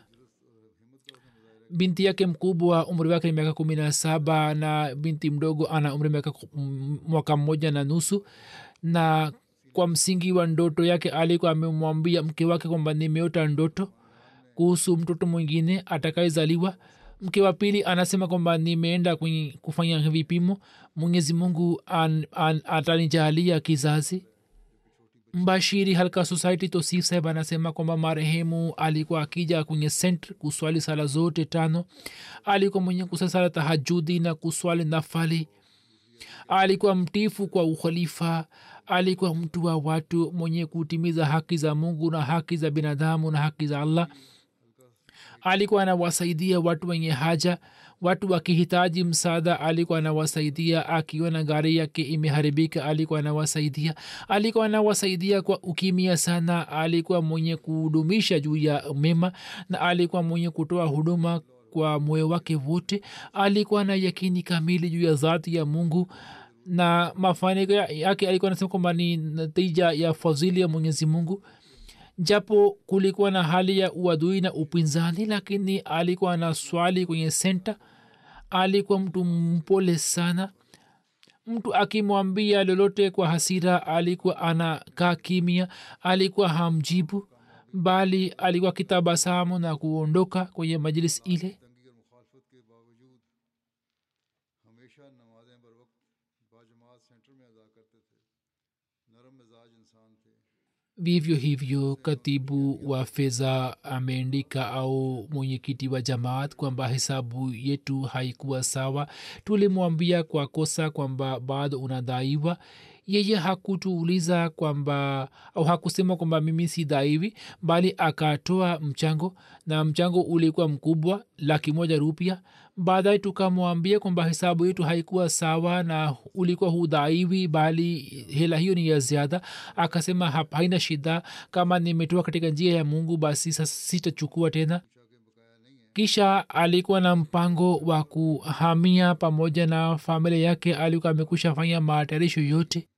binti yake mkubwa umri wake ni miaka kumi na saba na binti mdogo ana umri miaka mwaka mmoja na nusu na kwa msingi wa ndoto yake alikuwa amemwambia mke wake kwamba nimeota ndoto kuhusu mtoto mwingine atakayezaliwa mke wa pili anasema kwamba nimeenda kwenye kufanya vipimo mwenyezi mungu an, an, atanijalia kizazi mbashiri halka society tosif saheb anasema kwamba marehemu alikuwa akija kwenye sent kuswali sala zote tano alikuwa mwenye kusali sala tahajudi na kuswali nafali alikuwa mtifu kwa ukhalifa alikuwa mtu wa watu mwenye kutimiza haki za mungu na haki za binadamu na haki za allah alikuwa anawasaidia watu wenye haja watu wakihitaji msaada alikuwa anawasaidia akiona gari yake imeharibika alikuwa anawasaidia alikuwa anawasaidia kwa ukimia sana alikuwa mwenye kuhudumisha juu ya mema na alikuwa mwenye kutoa huduma kwa moyo wake wote alikuwa na yakini kamili juu ya zati ya mungu na mafanikio yake alikuwa anasema kwamba ni natija ya fadhili ya mwenyezi mungu japo kulikuwa na hali ya uadui na upinzani lakini alikuwa na swali kwenye senta alikuwa mtu mpole sana mtu akimwambia lolote kwa hasira alikuwa anakaa kimya alikuwa hamjibu bali alikuwa kitabasamu na kuondoka kwenye majlis ile तंगी और मुखालफत के बावजूद हमेशा नमाजें बर वक्त बाजमात सेंटर में अदा vivyo hivyo katibu wa fedha ameandika au mwenyekiti wa jamaat kwamba hesabu yetu haikuwa sawa tulimwambia kwa kosa kwamba bado unadaiwa yeye hakutuuliza kwamba au hakusema kwamba mimi si dhaiwi bali akatoa mchango na mchango ulikuwa mkubwa laki moja rupia baadaye tukamwambia kwamba hesabu yetu haikuwa sawa na ulikuwa hudhaiwi bali hela hiyo ni ya ziada akasema hapa haina shida kama nimetoa katika njia ya mungu basi sasa sitachukua tena kisha alikuwa na mpango wa kuhamia pamoja na familia yake alikuwa amekusha fanya matayarisho yote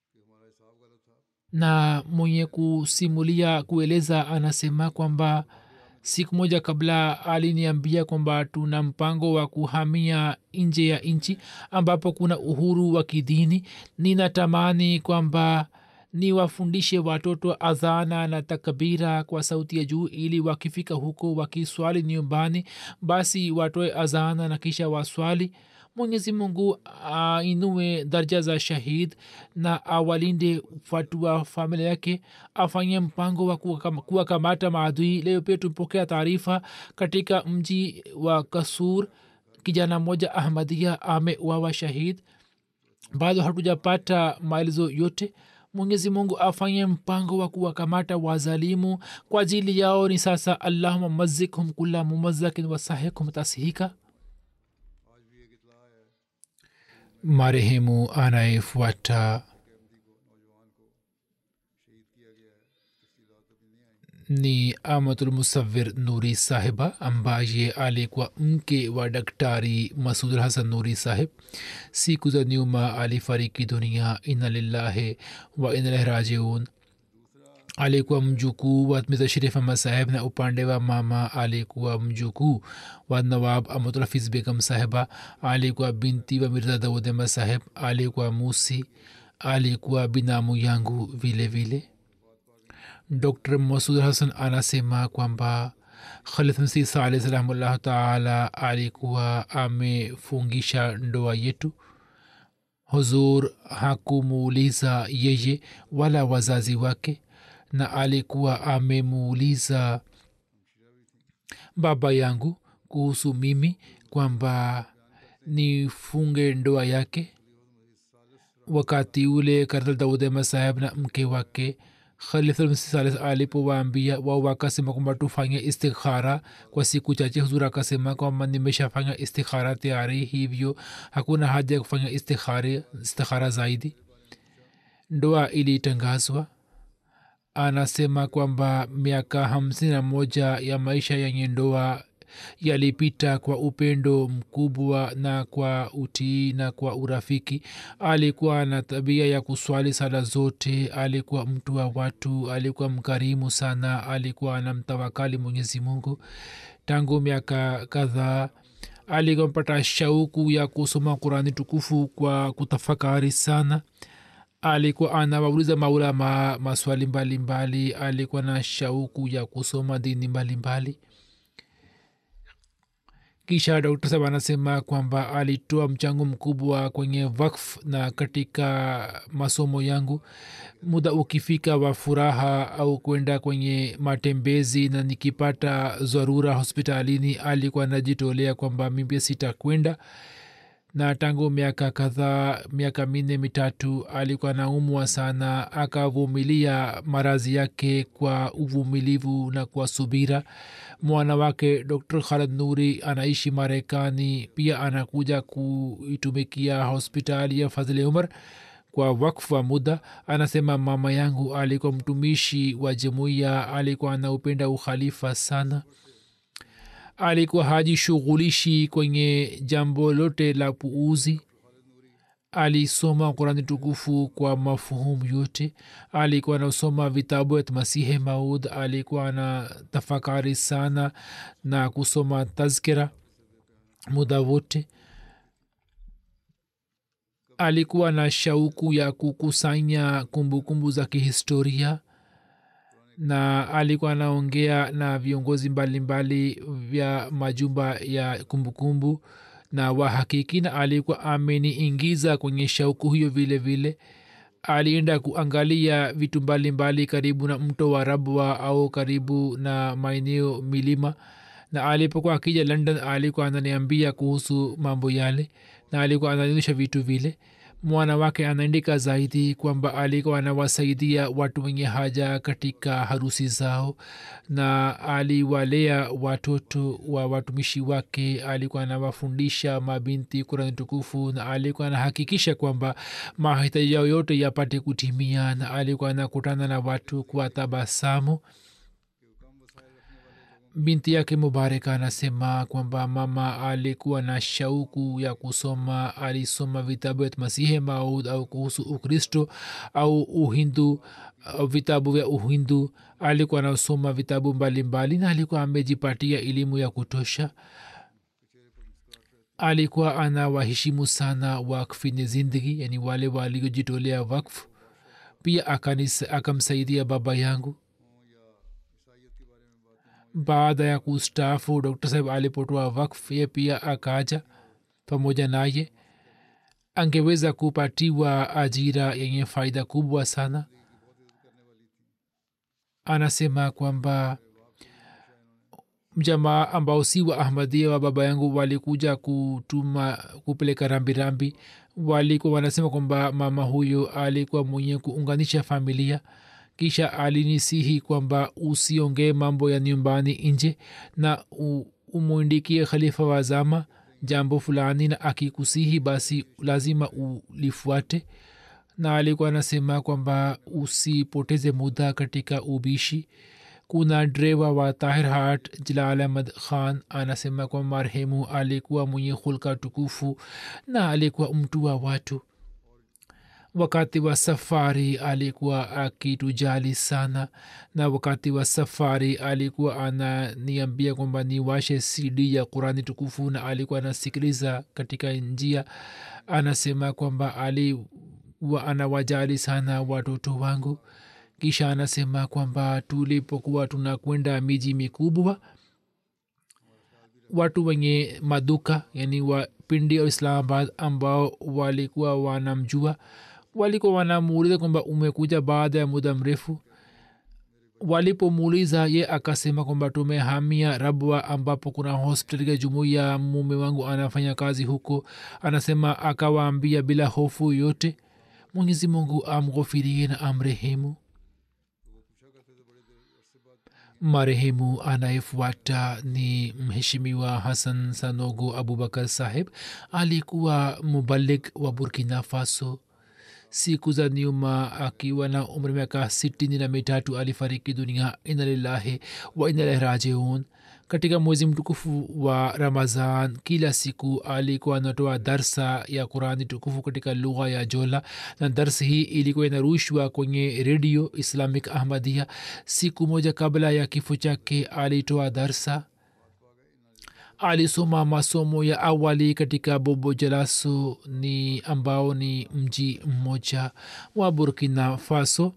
na mwenye kusimulia kueleza anasema kwamba siku moja kabla aliniambia kwamba tuna mpango wa kuhamia nje ya nchi ambapo kuna uhuru wa kidini ninatamani kwamba niwafundishe watoto adhana na takbira kwa sauti ya juu ili wakifika huko wakiswali nyumbani basi watoe adhana na kisha waswali mwenyezi mungu ainue darja za shahid na awalinde watu wa familia yake afanye mpango wa kuwakamata maadui leo pia tumpokea taarifa katika mji wa kasur kijana mmoja ahmadia ameuawa shahid bado hatujapata maelezo yote mwenyezi mungu afanye mpango wa kuwakamata wazalimu kwa ajili yao ni sasa allahuma mazikhum kula mumazakin wasahikum tasihika marehemu anayefuata ni amatulmusawir nuri sahiba ambaye alikuwa mke wa daktari masud hasan nuri sahib siku za nyuma alifariki dunia ina lillahi wa inalahi rajiun alikuwa mjukuu wa mirza sharif ahmad saheb na upande wa mama alikuwa mjukuu wa nawab amutulhafiz begam sahiba alikuwa binti wa mirza daud ahmad saheb alikuwa musi alikuwa binamu yangu vile vile dr masud hasan anasema kwamba khalid msih saleh salamullahu taala alikuwa amefungisha ndoa yetu huzur hakumuuliza yeye wala wazazi wake na alikuwa amemuuliza baba yangu kuhusu mimi kwamba nifunge ndoa yake wakati ule kartal daudema saheb na mke wake khalifalmsisalis alipowaambia wao wakasema kwamba tufanye istikhara kwa siku chache huzur akasema kwamba nimeshafanya istikhara tayari hivyo hakuna haja ya kufanya istikhara, istikhara zaidi ndoa ilitangazwa anasema kwamba miaka hamsini na moja ya maisha yenye ndoa yalipita kwa upendo mkubwa na kwa utii na kwa urafiki alikuwa na tabia ya kuswali sala zote alikuwa mtu wa watu alikuwa mkarimu sana alikuwa anamtawakali mwenyezi mungu tangu miaka kadhaa alikuwa mpata shauku ya kusoma qurani tukufu kwa kutafakari sana alikuwa anawauliza maulama maswali mbalimbali mbali. alikuwa na shauku ya kusoma dini mbalimbali mbali kisha dr sab anasema kwamba alitoa mchango mkubwa kwenye wakf na katika masomo yangu muda ukifika wa furaha au kwenda kwenye matembezi na nikipata dharura hospitalini alikuwa najitolea kwamba mimi sitakwenda na tangu miaka kadhaa miaka minne mitatu alikuwa naumwa sana akavumilia marazi yake kwa uvumilivu na kwa subira mwana wake dr khalid nuri anaishi marekani pia anakuja kuitumikia hospitali ya fadhili umar kwa wakfu wa muda anasema mama yangu alikuwa mtumishi wa jumuiya alikuwa anaupenda ukhalifa sana alikuwa hajishughulishi kwenye jambo lote la puuzi alisoma kurani tukufu kwa mafuhumu yote alikuwa anasoma vitabu ya masihe maud alikuwa na tafakari sana na kusoma tazkira muda wote alikuwa na shauku ya kukusanya kumbukumbu za kihistoria na alikuwa anaongea na viongozi mbalimbali vya majumba ya kumbukumbu kumbu, na wahakiki na alikuwa ameniingiza kwenye shauku hiyo vile vile alienda kuangalia vitu mbalimbali karibu na mto wa rabwa au karibu na maeneo milima na alipokuwa akija london alikuwa ananiambia kuhusu mambo yale na alikuwa anaonyesha vitu vile mwana wake anaandika zaidi kwamba alikuwa anawasaidia watu wenye haja katika harusi zao na aliwalea watoto wa watumishi wake alikuwa anawafundisha mabinti kurani tukufu na alikuwa anahakikisha kwamba mahitaji yao yote yapate kutimia na alikuwa anakutana na watu kwa tabasamu binti yake mubareka anasema kwamba mama alikuwa na shauku ya kusoma alisoma vitabu vya masihe maud au kuhusu ukristo au uhindu au vitabu vya uhindu alikuwa anasoma vitabu mbalimbali na alikuwa amejipatia elimu ya kutosha alikuwa anawaheshimu sana wakfini zindagi yani wale waliojitolea wakfu pia akanis- akamsaidia baba yangu baada ya kustaafu dr saheb alipotoa wakf ye pia akaja pamoja naye angeweza kupatiwa ajira yenye faida kubwa sana anasema kwamba jamaa ambao si wa ahmadia wa baba yangu walikuja kutuma kupeleka rambirambi walikuwa wanasema kwamba mama huyo alikuwa mwenye kuunganisha familia kisha alinisihi kwamba usiongee mambo ya nyumbani nje na u- umwindikie khalifa wa zama jambo fulani na akikusihi basi lazima ulifuate na alikuwa anasema kwamba usipoteze muda katika ubishi kuna dreva wa tahir hat jalal ahmad khan anasema kwamba marehemu alikuwa mwenye hulka tukufu na alikuwa mtu wa watu wakati wa safari alikuwa akitujali sana na wakati wa safari alikuwa ananiambia kwamba niwashe cd ya qurani tukufu na alikuwa anasikiliza katika njia anasema kwamba alikuwa anawajali sana watoto wangu kisha anasema kwamba tulipokuwa tunakwenda miji mikubwa watu wenye maduka yani wa pindi ya islamabad ambao walikuwa wanamjua walikuwa wanamuuliza kwamba umekuja baada ya muda mrefu walipomuuliza ye akasema kwamba tumehamia rabwa ambapo kuna hospitali ya jumuiya mume wangu anafanya kazi huko anasema akawaambia bila hofu yote mwenyezi mungu amghofirie na amrehemu marehemu anayefuata ni mheshimiwa hasan sanogo abubakar saheb alikuwa mubalik wa burkina faso siku za nyuma akiwa na umri miaka sitini na mitatu alifariki dunia inalillahi wa inalaihi rajiun katika mwezi mtukufu wa ramazan kila siku alikuwa anatoa darsa ya qurani tukufu katika lugha ya jola na darsa hii ilikuwa inarushwa kwenye redio islamic ahmadia siku moja kabla ya kifo chake alitoa darsa alisoma masomo ya awali katika bobo jalaso ni ambao ni mji mmoja wa burkina faso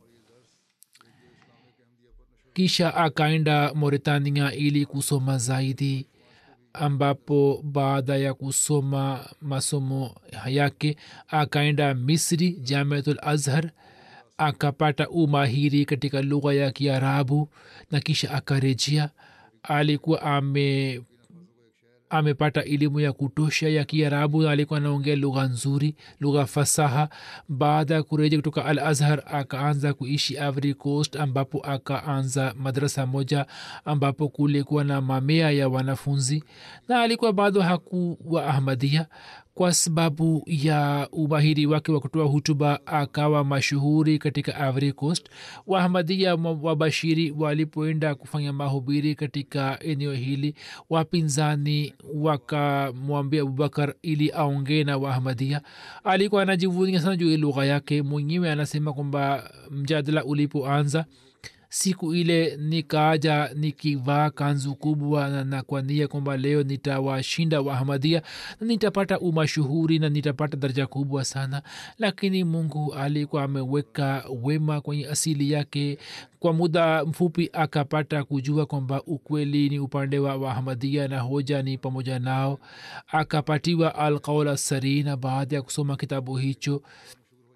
kisha akaenda mauritania ili kusoma zaidi ambapo baada ya kusoma masomo yake akaenda misri jamiatul azhar akapata umahiri katika lugha ya kiarabu na kisha akarejea alikuwa ame amepata elimu ya kutosha ya kiarabu na alikuwa anaongea lugha nzuri lugha fasaha baada ya kurejea kutoka al azhar akaanza kuishi ivory coast ambapo akaanza madrasa moja ambapo kulikuwa na mamea ya wanafunzi na alikuwa bado hakuwa ahmadia kwa sababu ya umahiri wake wa kutoa hutuba akawa mashuhuri katika ivory coast waahmadia wabashiri walipoenda kufanya mahubiri katika eneo hili wapinzani wakamwambia abubakar ili aongee na waahmadia alikuwa anajivunia sana juu ya lugha yake mwenyewe anasema kwamba mjadala ulipoanza siku ile nikaaja nikivaa kanzu kubwa na, na kwa nia kwamba leo nitawashinda wahamadia na nitapata umashuhuri na nitapata daraja kubwa sana lakini mungu alikuwa ameweka wema kwenye asili yake kwa muda mfupi akapata kujua kwamba ukweli ni upande wa wahamadia na hoja ni pamoja nao akapatiwa alqaul assari na baada ya kusoma kitabu hicho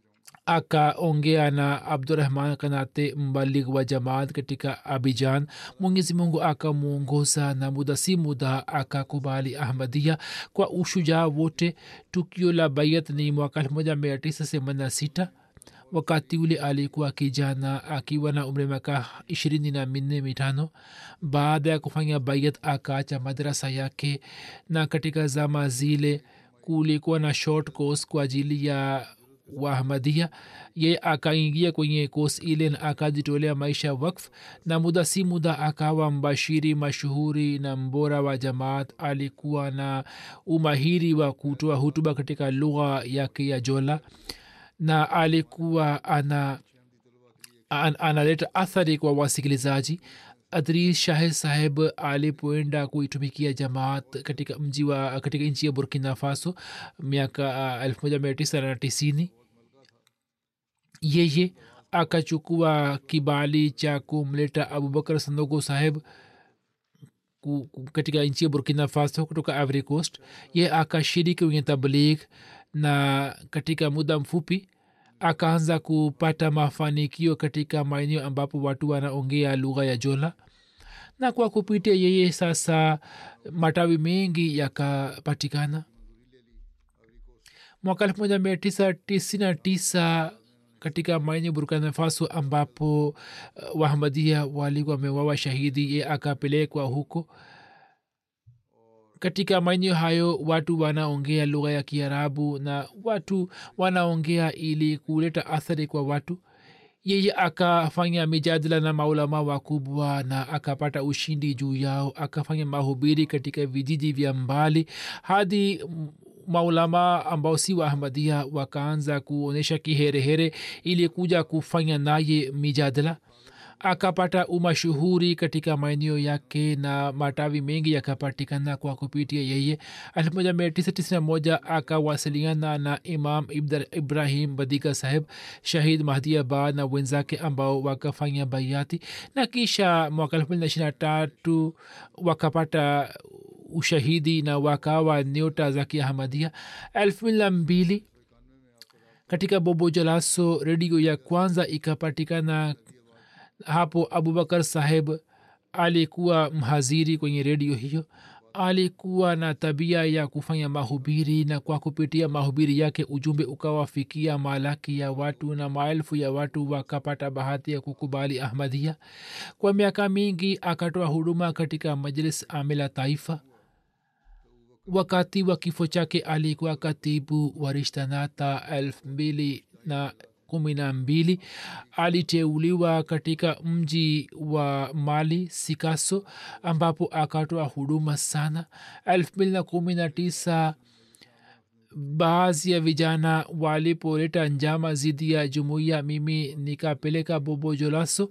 akaongea na abdurahman kanate mbalig wa jamaat katika abijan mwenyezi mungu akamwongoza na muda si muda akakubali ahmadia kwa ushujaa wote tukio la bayat ni mwaka 1986 wakati ule alikuwa kijana akiwa na umri miaka ishirini na minne mitano baada ya kufanya bayat akaacha madrasa yake na katika zama zile kulikuwa na short course kwa ajili ya wahmadia ye akaingia kwenye kos ile na akajitolea maisha wakf na muda si muda akawa mbashiri mashuhuri na mbora wa jamaat alikuwa na umahiri wa kutoa hutuba katika lugha yake ya jola na alikuwa ana an, analeta athari kwa wasikilizaji adris shahe saheb alipoenda kuitumikia jamaat katika mji wa katika nchi ya burkina faso miaka elfu moja mia tisa na tisini yeye akachukua kibali cha kumleta abubakar sandogo saheb katika nchi ya burkina faso kutoka ivory coast ye akashiriki kwenye tabligh na katika muda mfupi akaanza kupata mafanikio katika maeneo ambapo watu wanaongea lugha ya jola na kwa kupitia yeye sasa matawi mengi yakapatikana mwaka elfu moja mia tisa tisini na tisa katika maeneo burkina faso ambapo uh, wahamadia walikuwa wamewawa shahidi ye akapelekwa huko katika maeneo hayo watu wanaongea lugha ya kiarabu na watu wanaongea ili kuleta athari kwa watu yeye akafanya mijadala na maulama wakubwa na akapata ushindi juu yao akafanya mahubiri katika vijiji vya mbali hadi maulama ambao si wa ahmadia wakaanza kuonyesha kiherehere ili kuja kufanya naye mijadala akapata umashuhuri katika maeneo yake na matawi mengi yakapatikana kwa kupitia yeye 1991 akawasiliana na imam ibrahim badika saheb shahid mahdiabad na wenzake ambao wakafanya baiati na kisha mwaka 223 wakapata ushahidi na wakawa nyota za kiahmadia elfu mbili na mbili katika bobo jalaso redio ya kwanza ikapatikana hapo abubakar saheb alikuwa mhaziri kwenye redio hiyo alikuwa na tabia ya kufanya mahubiri na kwa kupitia mahubiri yake ujumbe ukawafikia malaki ya watu na maelfu ya watu wakapata bahati ya kukubali ahmadia kwa miaka mingi akatoa huduma katika majlis amila taifa wakati wa kifo chake alikuwa katibu wa rishtanata elfu mbili na kumi na mbili aliteuliwa katika mji wa mali sikaso ambapo akatoa huduma sana elfu mbili na kumi na tisa baadhi ya vijana walipoleta njama zidi ya jumuiya mimi nikapeleka bobo jolaso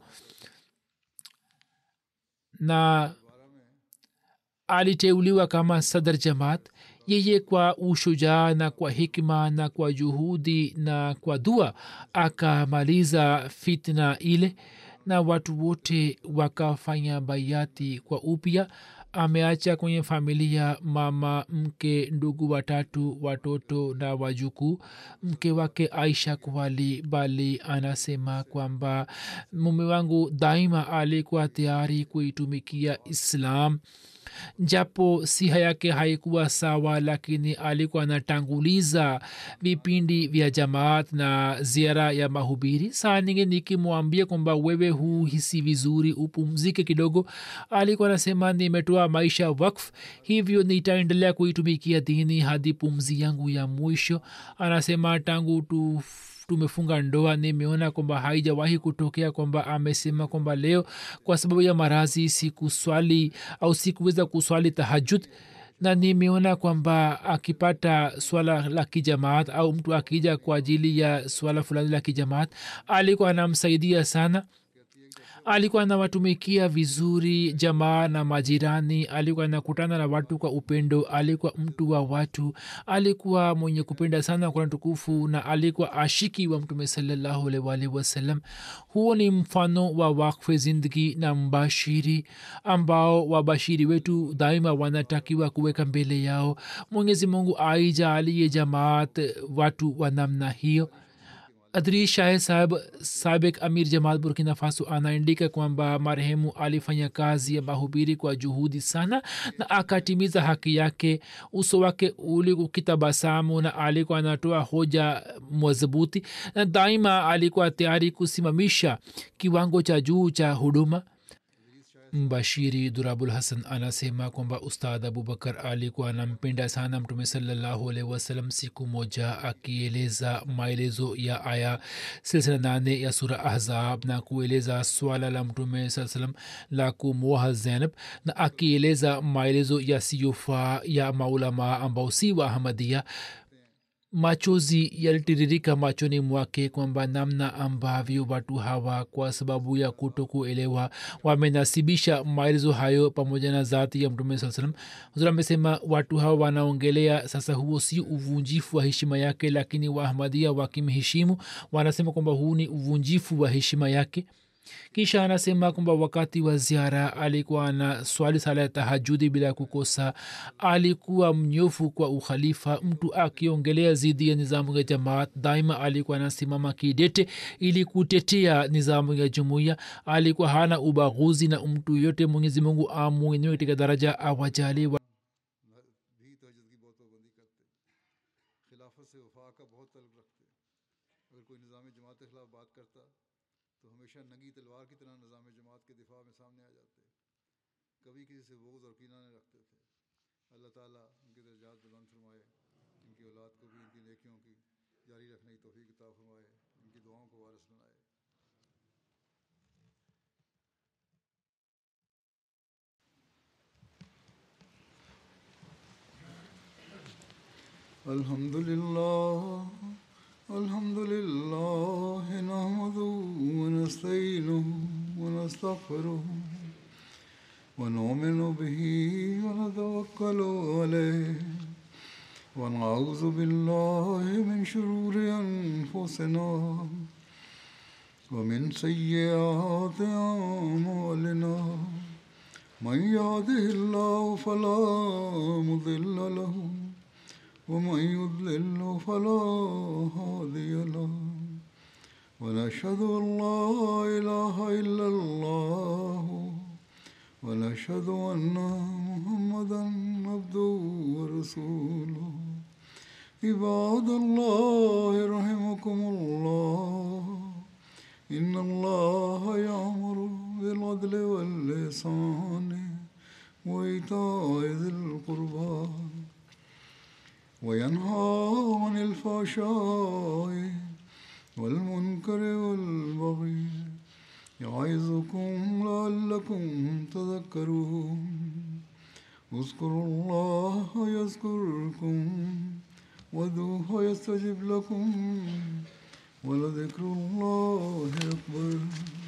na aliteuliwa kama sadar jamaat yeye kwa ushujaa na kwa hikma na kwa juhudi na kwa dua akamaliza fitna ile na watu wote wakafanya bayati kwa upya ameacha kwenye familia mama mke ndugu watatu watoto na wajukuu mke wake aisha kwali bali anasema kwamba mume wangu daima alikuwa tayari kuitumikia islam japo siha yake haikuwa sawa lakini alikuwa anatanguliza vipindi vya jamaat na ziara ya mahubiri saa nyingi nikimwambia kwamba wewe huhisi vizuri upumzike kidogo alikuwa anasema nimetoa maisha wakf hivyo nitaendelea kuitumikia dini hadi pumzi yangu ya mwisho anasema tangu tu tumefunga ndoa nimeona kwamba haijawahi kutokea kwamba amesema kwamba leo kwa sababu ya marazi sikuswali au sikuweza kuswali tahajud na nimeona kwamba akipata swala la kijamaat au mtu akija kwa ajili ya swala fulani la kijamaat alikuwa anamsaidia sana alikuwa anawatumikia vizuri jamaa na majirani alikuwa anakutana na watu kwa upendo alikuwa mtu wa watu alikuwa mwenye kupenda sana kuna tukufu na alikuwa ashiki wa mtume salallahu alwalhi wasallam huo ni mfano wa wakfe zindagi na mbashiri ambao wabashiri wetu daima wanatakiwa kuweka mbele yao mwenyezi mungu aijaalie jamaat watu wa namna hiyo adri shahe saheb sabek amir jamaat burkina faso anaandika kwamba marehemu alifanya kazi ya mahubiri kwa juhudi sana na akatimiza haki yake uso wake uli ukitabasamu na alikuwa anatoa hoja madhubuti na daima alikuwa tayari kusimamisha kiwango cha juu cha huduma mbashiri durabul hasan anasema kwamba ustadh abubakar alikuwa anampenda sana mtume salallahu alaihi wasallam siku moja akieleza maelezo ya aya silsila nane ya sura ahzab na kueleza swala la mtume saa salam la kumwoha zainab na akieleza maelezo yasiyofaa ya maulamaa ambao si wa ahmadia machozi yalitiririka machoni mwake kwamba namna ambavyo watu hawa kwa sababu ya kuto kuelewa wamenasibisha maelezo hayo pamoja na zati ya mtume saa salam huzur amesema watu hawa wanaongelea sasa huo si uvunjifu wa heshima yake lakini waahmadia wakimheshimu wanasema kwamba huu ni uvunjifu wa heshima yake kisha anasema kwamba wakati wa ziara alikuwa na swali sala ya tahajudi bila kukosa alikuwa mnyofu kwa ukhalifa mtu akiongelea zidi ya nizamu ya jamaat daima alikuwa anasimama kidete ili kutetea nizamu ya jumuiya alikuwa hana ubaguzi na mtu yote mwenyezi mungu amwinue katika daraja awajali wa भी तजद की बहुत पाबंदी करते खिलाफत से वफा का बहुत तलब रखते अगर कोई निज़ाम जमात के खिलाफ बात करता तो हमेशा नंगी तलवार की तरह निज़ाम जमात के दिफा में सामने आ जाते कभी किसी से बोझ और कीना नहीं रखते थे अल्लाह ताला उनके दर्जात बुलंद फरमाए इनकी औलाद को भी इनकी नेकियों की जारी रखने की तोफ़ी किताब फरमाए इनकी दुआओं को वारस बनाए الحمد لله الحمد لله نحمده ونستعينه ونستغفره ونؤمن به ونتوكل عليه ونعوذ بالله من شرور أنفسنا ومن سيئات أعمالنا من يهده الله فلا مضل له ومن يضلل فلا هادي له ونشهد ان لا اله الا الله ونشهد ان محمدا عبده ورسوله عباد الله رحمكم الله ان الله يامر بالعدل واللسان وايتاء ذي القربى وينهى عن الفحشاء والمنكر والبغي يعظكم لعلكم تذكرون اذكروا الله يذكركم وادعوه يستجب لكم ولذكر الله أكبر